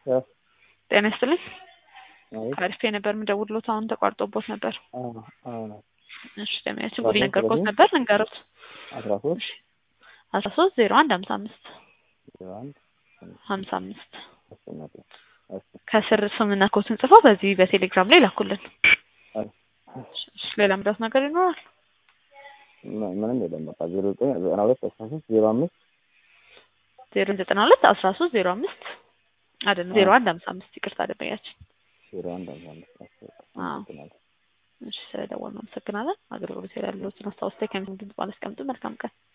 ያው ጤና ይስጥልኝ። አቤት ከአሪፍ ነበር የምደውልሎት አሁን ተቋርጦቦት ነበር። አዎ አዎ እሺ ደሚያችን አስራ ጉድ ሶስት ነገርኩት ዘጠኝ ነበር ልንገሩት። አስራ ሶስት አስራ ሶስት ዜሮ አንድ ሀምሳ አምስት ዜሮ አንድ ሀምሳ አምስት አስቀመጡ እሺ ከስር ስምና ኮትን ጽፈው በዚህ በቴሌግራም ላይ ላኩልን። እሺ እሺ ሌላ ምዳት ነገር ይኖራል? ም- ምንም የለም በቃ ዜሮ ዘጠኝ ዘጠና ሁለት አስራ ሶስት ዜሮ አምስት ዜሮ ዘጠና ሁለት አስራ ሶስት ዜሮ አምስት አይደለም ዜሮ አንድ ሀምሳ አምስት ይቅርታ ደንበኛችን። ዜሮ አንድ አምሳ አምስት አስቀመጡ አዎ አመሰግናለሁ። እሺ ስለደወልን አመሰግናለን። አገልግሎት ያለዎትን አስታውስታ ከሚሰሙ ድምጽ ባለስቀምጡ መልካም ቀን